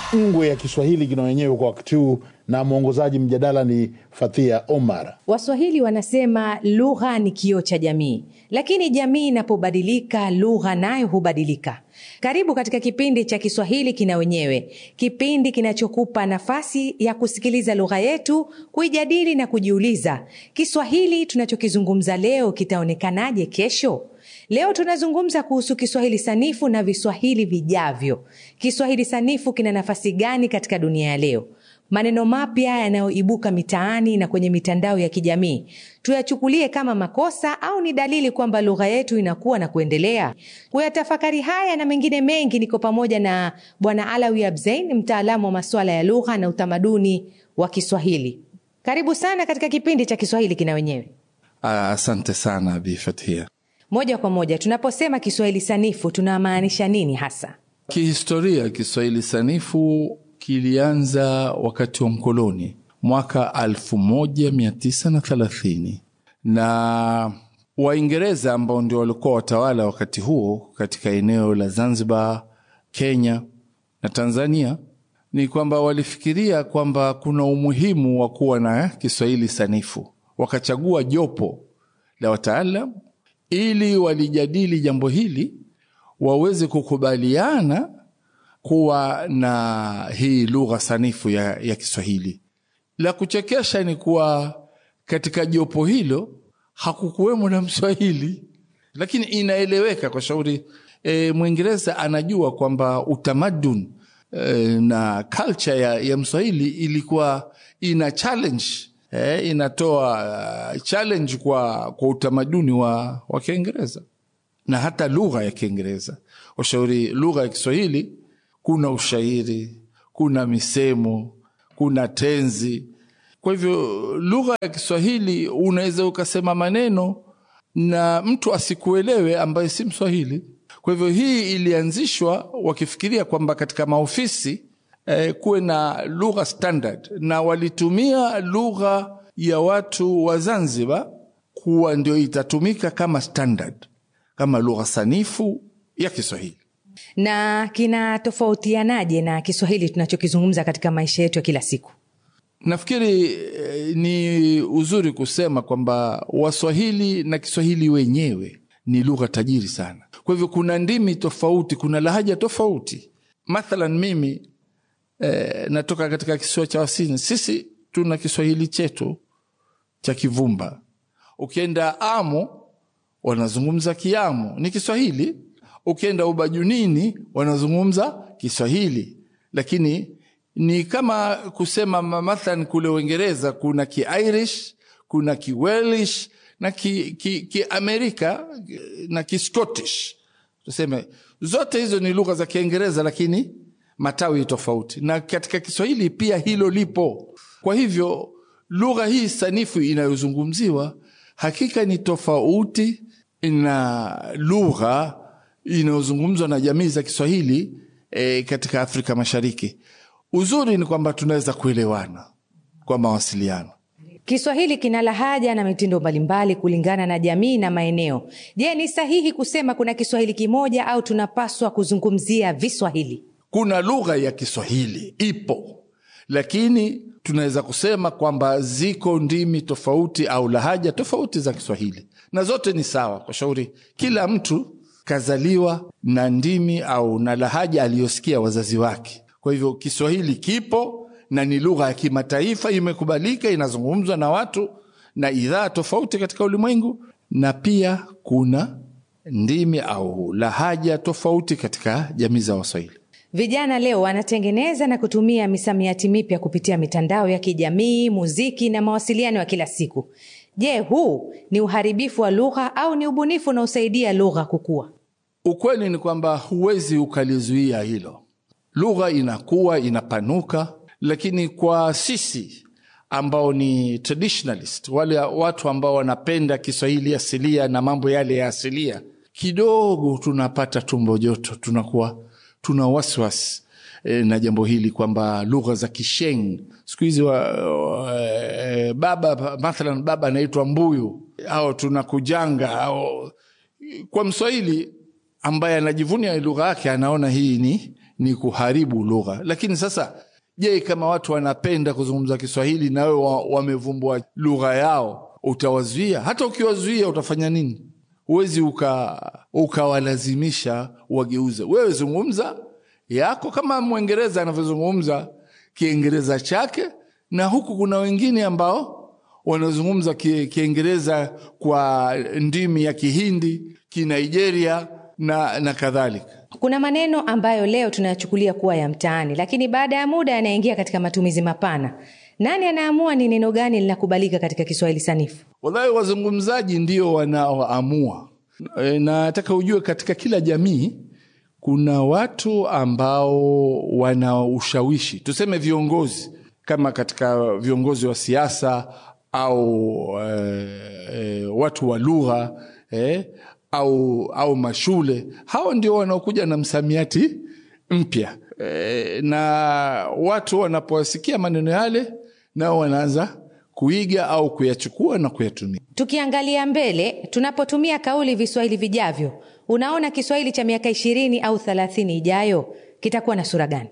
ngwe ya Kiswahili kina wenyewe kwa wakati huu, na mwongozaji mjadala ni Fathia Omar. Waswahili wanasema lugha ni kioo cha jamii, lakini jamii inapobadilika, lugha nayo hubadilika. Karibu katika kipindi cha Kiswahili kina wenyewe, kipindi kinachokupa nafasi ya kusikiliza lugha yetu, kuijadili na kujiuliza, Kiswahili tunachokizungumza leo kitaonekanaje kesho? Leo tunazungumza kuhusu Kiswahili sanifu na viswahili vijavyo. Kiswahili sanifu kina nafasi gani katika dunia ya leo? Maneno mapya yanayoibuka mitaani na kwenye mitandao ya kijamii tuyachukulie kama makosa au ni dalili kwamba lugha yetu inakuwa na kuendelea? Kuyatafakari haya na mengine mengi, niko pamoja na Bwana Alawi Abzein, mtaalamu wa masuala ya lugha na utamaduni wa Kiswahili. Karibu sana katika kipindi cha Kiswahili kina wenyewe. Asante sana Bi Fathia. Moja kwa moja, tunaposema Kiswahili sanifu tunamaanisha nini hasa? Kihistoria, Kiswahili sanifu kilianza wakati wa mkoloni mwaka 1930 na Waingereza ambao ndio walikuwa watawala wakati huo katika eneo la Zanzibar, Kenya na Tanzania, ni kwamba walifikiria kwamba kuna umuhimu wa kuwa na Kiswahili sanifu. Wakachagua jopo la wataalam ili walijadili jambo hili waweze kukubaliana kuwa na hii lugha sanifu ya, ya Kiswahili. La kuchekesha ni kuwa katika jopo hilo hakukuwemo na Mswahili, lakini inaeleweka kwa shauri e, Mwingereza anajua kwamba utamaduni e, na culture ya, ya Mswahili ilikuwa ina challenge e, inatoa uh, challenge kwa, kwa utamaduni wa, wa Kiingereza na hata lugha ya Kiingereza. Washauri lugha ya Kiswahili kuna ushairi, kuna misemo, kuna tenzi. Kwa hivyo lugha ya Kiswahili unaweza ukasema maneno na mtu asikuelewe ambaye si Mswahili. Kwa hivyo hii ilianzishwa wakifikiria kwamba katika maofisi eh, kuwe na lugha standard, na walitumia lugha ya watu wa Zanzibar kuwa ndio itatumika kama standard, kama lugha sanifu ya Kiswahili na kinatofautianaje na Kiswahili tunachokizungumza katika maisha yetu ya kila siku? Nafikiri eh, ni uzuri kusema kwamba Waswahili na Kiswahili wenyewe ni lugha tajiri sana. Kwa hivyo kuna ndimi tofauti, kuna lahaja tofauti. Mathalan mimi eh, natoka katika kisiwa cha Wasini. Sisi tuna Kiswahili chetu cha Kivumba. Ukienda Amo wanazungumza Kiamo, ni Kiswahili ukienda Ubajunini wanazungumza Kiswahili, lakini ni kama kusema mathalan kule Uingereza kuna Kiirish, kuna Kiwelish na Kiamerika ki, ki na Kiscottish. Tuseme zote hizo ni lugha za Kiingereza, lakini matawi tofauti, na katika Kiswahili pia hilo lipo. Kwa hivyo lugha hii sanifu inayozungumziwa hakika ni tofauti na lugha inayozungumzwa na jamii za Kiswahili e, katika Afrika Mashariki. Uzuri ni kwamba tunaweza kuelewana kwa mawasiliano. Kiswahili kina lahaja na mitindo mbalimbali kulingana na jamii na maeneo. Je, ni sahihi kusema kuna Kiswahili kimoja au tunapaswa kuzungumzia viswahili? Kuna lugha ya Kiswahili ipo, lakini tunaweza kusema kwamba ziko ndimi tofauti au lahaja tofauti za Kiswahili, na zote ni sawa kwa shauri kila mtu kazaliwa na ndimi au na lahaja aliyosikia wazazi wake. Kwa hivyo Kiswahili kipo na ni lugha ya kimataifa, imekubalika, inazungumzwa na watu na idhaa tofauti katika ulimwengu, na pia kuna ndimi au lahaja tofauti katika jamii za Waswahili. Vijana leo wanatengeneza na kutumia misamiati mipya kupitia mitandao ya kijamii, muziki na mawasiliano ya kila siku. Je, huu ni uharibifu wa lugha au ni ubunifu unaosaidia lugha kukua? Ukweli ni kwamba huwezi ukalizuia hilo. Lugha inakuwa inapanuka, lakini kwa sisi ambao ni traditionalist, wale watu ambao wanapenda Kiswahili asilia na mambo yale ya asilia, kidogo tunapata tumbo joto, tunakuwa tuna wasiwasi e, na jambo hili kwamba lugha za Kisheng siku hizi e, baba mathalan baba anaitwa mbuyu au tunakujanga au kwa Mswahili ambaye anajivunia lugha yake anaona hii ni, ni kuharibu lugha. Lakini sasa, je, kama watu wanapenda kuzungumza Kiswahili na wewe wa- wamevumbua lugha yao, utawazuia? Hata ukiwazuia utafanya nini? Huwezi uka ukawalazimisha wageuze. Wewe zungumza yako kama Mwingereza anavyozungumza Kiingereza chake, na huku kuna wengine ambao wanazungumza ki- Kiingereza kwa ndimi ya Kihindi, Kinigeria na, na kadhalika. Kuna maneno ambayo leo tunayachukulia kuwa ya mtaani, lakini baada ya muda yanaingia katika matumizi mapana. Nani anaamua ni neno gani linakubalika katika Kiswahili sanifu? Wallahi, wazungumzaji ndio wanaoamua. E, na nataka ujue katika kila jamii kuna watu ambao wana ushawishi, tuseme viongozi, kama katika viongozi wa siasa au e, e, watu wa lugha e, au, au mashule. Hao ndio wanaokuja na msamiati mpya e, na watu wanapowasikia maneno yale nao wanaanza kuiga au kuyachukua na kuyatumia. Tukiangalia mbele, tunapotumia kauli viswahili vijavyo, unaona Kiswahili cha miaka ishirini au thelathini ijayo kitakuwa na sura gani?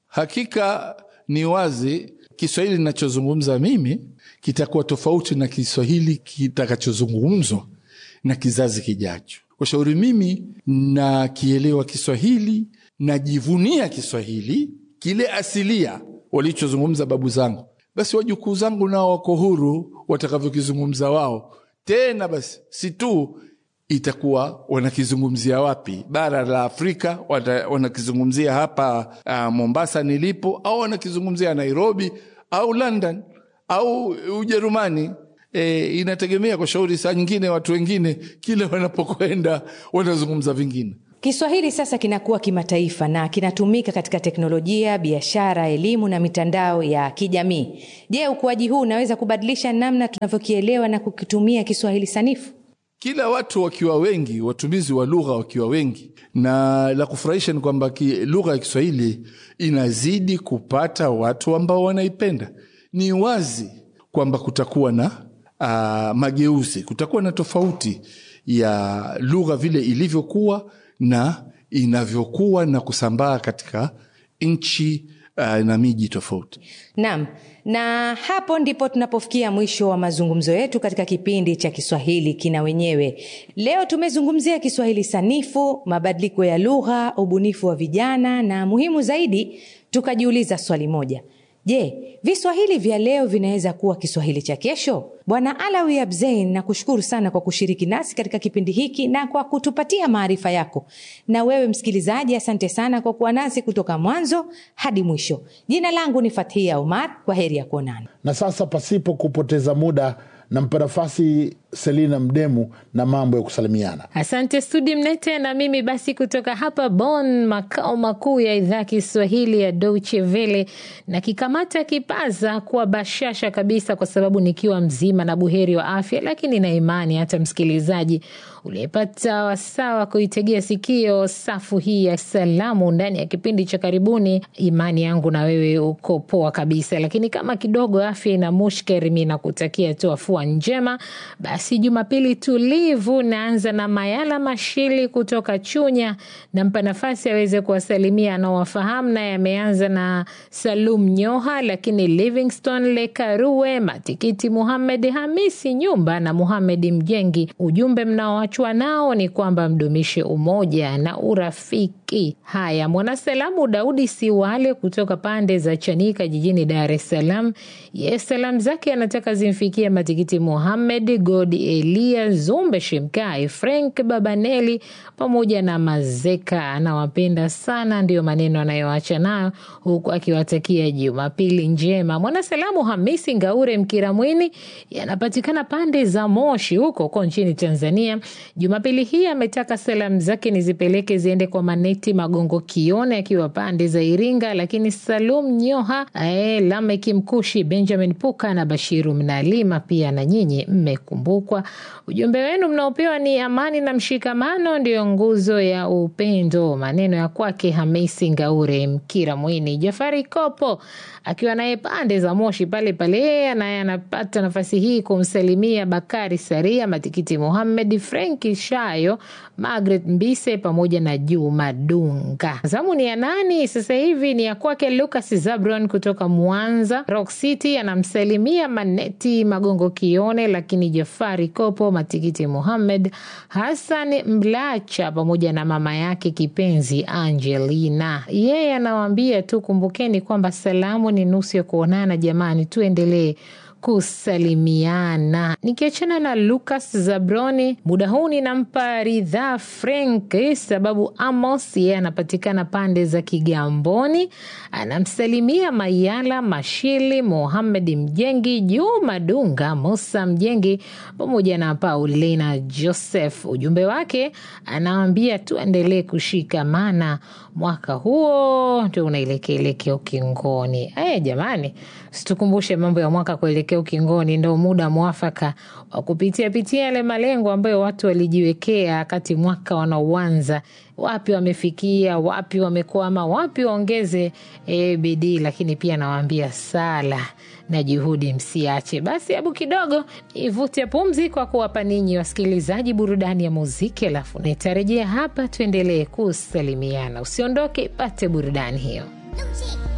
Hakika ni wazi Kiswahili ninachozungumza mimi kitakuwa tofauti na Kiswahili kitakachozungumzwa na kizazi kijacho. Kwa shauri mimi nakielewa Kiswahili, najivunia Kiswahili kile asilia walichozungumza babu zangu, basi wajukuu zangu nao wako huru watakavyokizungumza wao. Tena basi si tu itakuwa wanakizungumzia wapi, bara la Afrika wata- wanakizungumzia hapa uh, Mombasa nilipo, au wanakizungumzia Nairobi au London au Ujerumani. E, inategemea kwa shauri. Saa nyingine watu wengine kile wanapokwenda wanazungumza vingine. Kiswahili sasa kinakuwa kimataifa na kinatumika katika teknolojia, biashara, elimu na mitandao ya kijamii. Je, ukuaji huu unaweza kubadilisha namna tunavyokielewa na kukitumia Kiswahili sanifu? kila watu wakiwa wengi, watumizi wa lugha wakiwa wengi, na la kufurahisha ni kwamba ki- lugha ya Kiswahili inazidi kupata watu ambao wanaipenda. Ni wazi kwamba kutakuwa na uh, mageuzi, kutakuwa na tofauti ya lugha vile ilivyokuwa na inavyokuwa na kusambaa katika nchi uh, na miji tofauti. Naam, na hapo ndipo tunapofikia mwisho wa mazungumzo yetu katika kipindi cha Kiswahili kina wenyewe. Leo tumezungumzia Kiswahili sanifu, mabadiliko ya lugha, ubunifu wa vijana na muhimu zaidi, tukajiuliza swali moja. Je, viswahili vya leo vinaweza kuwa Kiswahili cha kesho? Bwana Alawi Abzein, nakushukuru sana kwa kushiriki nasi katika kipindi hiki na kwa kutupatia maarifa yako. Na wewe msikilizaji, asante sana kwa kuwa nasi kutoka mwanzo hadi mwisho. Jina langu ni Fathia Umar. Kwa heri ya kuonana. Na sasa pasipo kupoteza muda, nampa nafasi Selina Mdemu na mambo ya kusalimiana. Asante Studi Mnete. Na mimi basi kutoka hapa Bonn, makao makuu ya idhaa Kiswahili ya Deutsche Welle, na kikamata kipaza kwa bashasha kabisa, kwa sababu nikiwa mzima na buheri wa afya, lakini na imani hata msikilizaji uliyepata wasawa kuitegea sikio safu hii ya salamu ndani ya kipindi cha karibuni, imani yangu na wewe uko poa kabisa. Lakini kama kidogo afya ina mushkeri, mi nakutakia tu afua njema. Basi Jumapili tulivu, naanza na Mayala Mashili kutoka Chunya, nampa nafasi aweze kuwasalimia anaowafahamu, naye ameanza na Salum Nyoha, lakini Livingstone Lekarue, Matikiti Muhamed Hamisi Nyumba na Muhamed Mjengi. Ujumbe mnaoachwa nao ni kwamba mdumishe umoja na urafiki. Haya, mwanasalamu Daudi Siwale kutoka pande za Chanika jijini Dar es Salaam, ye salamu zake anataka zimfikie Matikiti Muhamed, Godi Elia Zumbe, Shimkai Frank Babaneli pamoja na Mazeka. Anawapenda sana, ndiyo maneno anayoacha nayo huku akiwatakia Jumapili njema. Mwanasalamu Hamisi Ngaure Mkiramwini yanapatikana pande za Moshi huko huko nchini Tanzania. Jumapili hii ametaka salamu zake nizipeleke ziende kwa Maneti Magongo Kione akiwa pande za Iringa, lakini Salum Nyoha, eh, Lameki Mkushi, Benjamin Puka na Bashiru Mnalima pia na nyinyi mmekumbukwa. Ujumbe wenu mnaopewa ni amani na mshikamano ndiyo nguzo ya upendo. Maneno ya kwake Hamisi Ngaure Mkira Mwini. Jafari Kopo akiwa naye pande za Moshi pale pale, naye anapata nafasi hii kumsalimia Bakari Saria, Matikiti Muhamed, Frenki Shayo, Margaret Mbise pamoja na Juma Dunga. Zamu ni ya nani sasa hivi? Ni ya kwake Lucas Zabron kutoka Mwanza Rock City, anamsalimia Maneti Magongo Kione, lakini Jafari Kopo, Matikiti Muhamed, Hassan Mlacha pamoja na mama yake kipenzi Angelina. Yeye anawaambia tu kumbukeni kwamba salamu ni nusu ya kuonana. Jamani, tuendelee kusalimiana. Nikiachana na Lucas Zabroni, muda huu ninampa Ridhaa Frank sababu Amos yeye anapatikana pande za Kigamboni, anamsalimia Mayala Mashili, Mohamed Mjengi, Juma Dunga, Musa Mjengi pamoja na Paulina Joseph. Ujumbe wake anawambia tuendelee kushikamana, mwaka huo ndio unaelekea elekea ukingoni. Aya jamani, situkumbushe mambo ya mwaka kuelekea ukingoni, ndo muda mwafaka wa kupitia pitia yale malengo ambayo watu walijiwekea wakati mwaka wanauanza. Wapi wamefikia, wapi wamekwama, wapi waongeze e, bidii, lakini pia nawaambia sala na juhudi msiache. Basi hebu kidogo ivute pumzi kwa kuwapa ninyi wasikilizaji burudani ya muziki, alafu nitarejea hapa tuendelee kusalimiana. Usiondoke, pate burudani hiyo. Lucy.